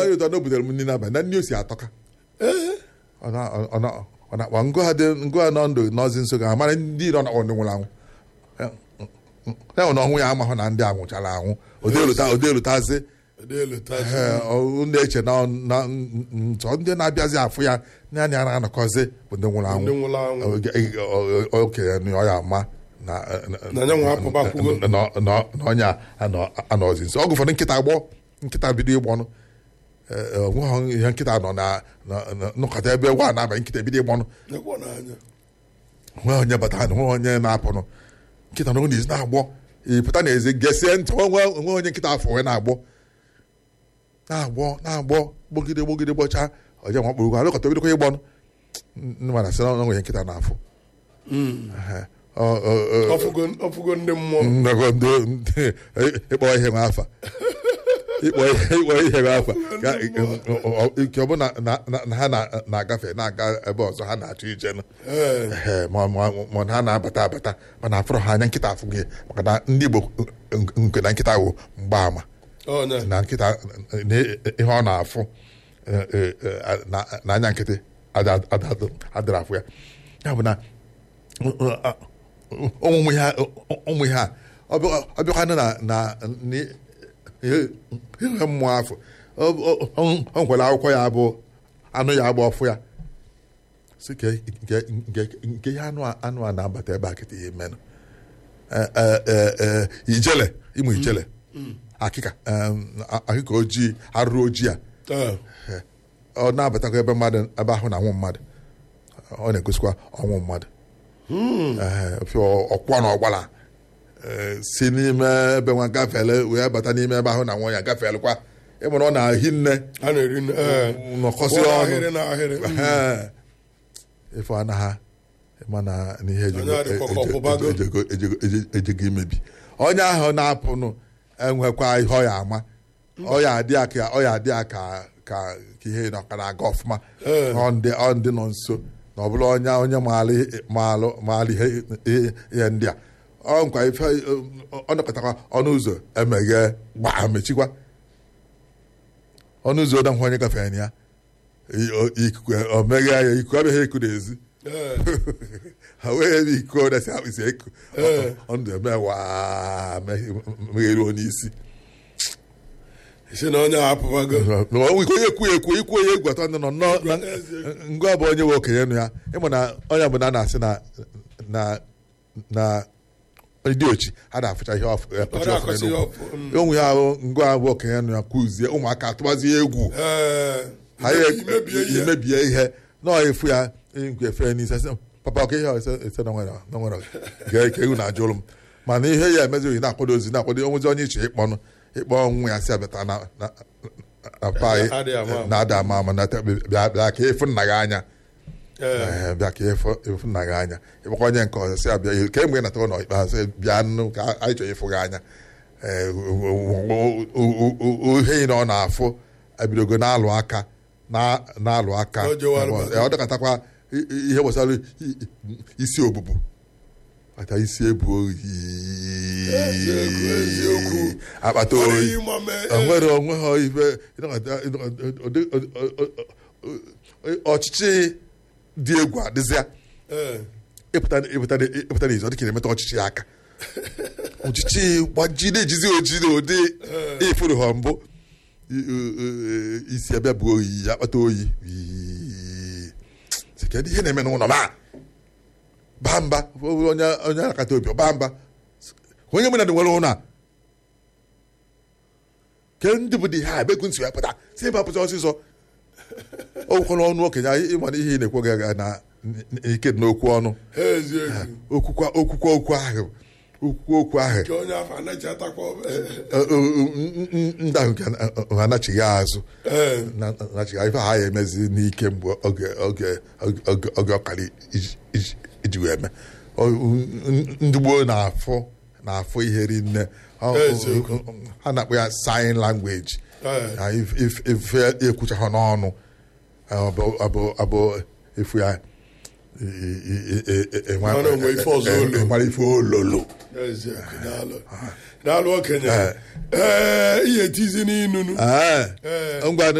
dị ụtọ na o butere m nri n'abalị na nri o si atọka ee ọ na- ọ na- ọ na-akpa ngụ ha dị ngụ ha nọ ndụ n'ọzi nso ga amara ndị nọ na ndị nwụrụ anwụ ya nwụ na ọnwụ ya amahụ na ndị a nwụchara anwụ odelụta odelụtazi dị elu taa ndị eche na na- nsọ ndị na-abịazi afụ ya naanị a na-anọkọzi bụ ndị nwụrụ ndị anwụ nwụrụ anwụ Oge- o- o- okenye na ọ ya ama na Na ya nwa apụbakwugo. na- na- na- na onye a anọ- anọzi nso ọgụ ụfọdụ nkịta gbọ nkịta bido ịgbọnụ onweghị ihe nkịta nọ na na- na- nọkọta ebe gwa na-abalị nkịta ebido ịgbọnụ nekwa n'anya nwe onye batara na nwe onye na-apụnụ nkịta na ọ na-ezi na-agbọ ịpụta n'ezi gesie ntị onwe onwe onye nkịta afọ wee na-agbọ na-agbọ na-agbọ gbogide gbogide gbọcha oje nwa kpụrụ alụkọta bidokwa ịgbọnụ ndị mana sị na ọ nwere nkịta na-afụ Ehe. Ọ- ọ- ọ- ọfụgo ọfụgo ndị mmụọ nnọkọ ndị ndị- ịkpọ ihe nwe afa ịkpọ ihe ịkpọ ihe nwe afa ka ike ọ bụ na na- na- na ha na- na-agafe na-aga ebe ọzọ ha na-achọ ije nụ ee Ehe, ma ma- ma na ha na-abata abata mana afụrụ ha anya nkịta afụ gị maka na ndị Igbo nke na nkịta wụ mgbaama ọnya na nkịta na ihe ọ na-afụ eh, eh, eh, na- na anya nkịtị ada- ada- adịrị afụ ya ya bụ na ụmụ ihe a- ụmụ ihe a ọ bịa- ọ bịakwanụ na na ni- ihe ihe mmụọ afọ ọ- ọ- ọ- ọ nkwere akwụkwọ ya bụ anụ ya bụ ọfụ ya si ke nke nke nke ihe anụ a anụ a na-abata ebe a kịta ihe menụ ijele ịmụ ijele akịka em, a- akịka ojii arụrụ ojii a ee ọ na-abatakwa ebe mmadụ ebe ahụ na anwụ mmadụ ọ na-egosikwa ọnwụ mmadụ Ee, fịọ ọkwọ na ọgbala ee, si n'ime ebe nwa gafele wee bata n'ime ebe ahụ na nwa ya gafelekwa ịmụrụ ọ na-ahi nne a na-eri nne ee nọkọsị Kwụrụ ọnụ ahịrị na ahịrị Ee. ife anaghị mana n'ihe ejego- Onye adịkwa ka eje- ọkwụbago. ejego- ejego- eje- ejego imebi onye ahụ na-apụnụ enwekwa ihe ọ ya ama ọ ya adị ya ka ọ ya adị ya ka ka ka ihe nọ ka na-aga ọfụma Ee. ọ ndị ọ ndị nọ nso na ọ bụrụ onye onye maara ihe- maalụ maara ihe ihe- ihe ndị a ọ nkwa ife ọ nọkọtakwa ọnụ ụzọ emeghe gbaa mechikwa ọnụ ụzọ ọdahụ onye gafere na ya i- o- ikuku o meghe ya ikuku abịaghị eku n'ezi ee ha wee ebe iko dasi akpịsị eku Ee. ọnụ eme waa megheruo n'isi si na onye a apụbago onwe ike onye ekwu ekwu ikwu onye egwu atọ ndị nọ nnọọ na ngwa bụ onye nwe okenye nụ ya ịmụ na onye bụ na a na-asị na na na ndị ochi ha na-afụcha ihe ọfụ ọ na-akọsị ya ọfụ mm. onwe ya ahụ ngwa bụ okenye nụ ya kụzie ụmụaka atụbazie egwu ee ha ya imebie ihe imebie ihe nọọ efu ya ngwe efe n'isi sị papa ọka ihe a ese ese na nwere na nwere gee ka ewu na-ajụrụ m mana ihe ya emezighị na-akwado ozi na-akwado onwezi onye iche ịkpọnụ ịkpọ nwa ya si abịata na na- na pa Adịghị ama ama. na-ada ama ama na te- bịa bịa ka efu nna gị anya ee Ee, bịa ka efu efu nna gị anya ịkpọkwa onye nke ọzọ si abịa ka emgbe nata ụlọ ikpeazụ bịa nụ ka anyị chọrọ ịfụ gị anya Ee, o- o- o- o- o- o- ihe ị na ọ na-afụ ebidogo na-alụ aka na- na-alụ aka O jewara Ee, ọ dọkọtakwa i- i- ihe gbasara i- i- isi obubu ata isi ebu oyi Eziokwu, eziokwu. akpata Ọ oyi dịghị ịma mee, o nwere onwe ha ife ịnọkọta- ịnọkọta- ụdị- ụdị- ụdị- ọchịchị dị egwu adịzịa ee ịpụta ịpụta ịpụta n'izu ọ dịka na-emeta ọchịchị ya aka ọchịchị gbajide ejizi oji na ụdị ifuru ha mbụ I- i- i- isi abịa bụ oyi akpata oyi Ii. Sị, kedu ihe na-eme n'ụlọ ma baa mba onye onye akata obi baa mba onye mụ na dị nwere ụlọ a ke ndị bụ dị ha ebe ekwu nsi ya pụta si ebe apụta ọsịsọ okwukwana ọnụ okenye anyị ịmana ihe ị na-ekwu gị aga na ike dị n'okwu ọnụ eziokwu okwukwa okwukwa okwu ahụ okwukwa okwu ahụ ka onye afọ anaghị atakwa Ọ- ọ- ọ- ndị ahụ nke ha anachighị azụ ee na- nachighị ife ha ya emezi n'ike mgbe oge oge oge oge ọkara iji- iji- iji wee mee Ọ- ndị gboo na-afụ na-afụ ihe rinne Ọ- Eziokwu. ha na-akpọ ya sign language Ee. Na if- if- ife ekwucha ha n'ọnụ ọ bụ- ọ bụ- ọ bụ efu ya i- i- i- i- i- enwe- Mara onwe ife ọzọ olu. enwere ife ololo eziokwu daalụ daalụ okenye ee ihe tizi n'inunu Ee. Ee. ngwa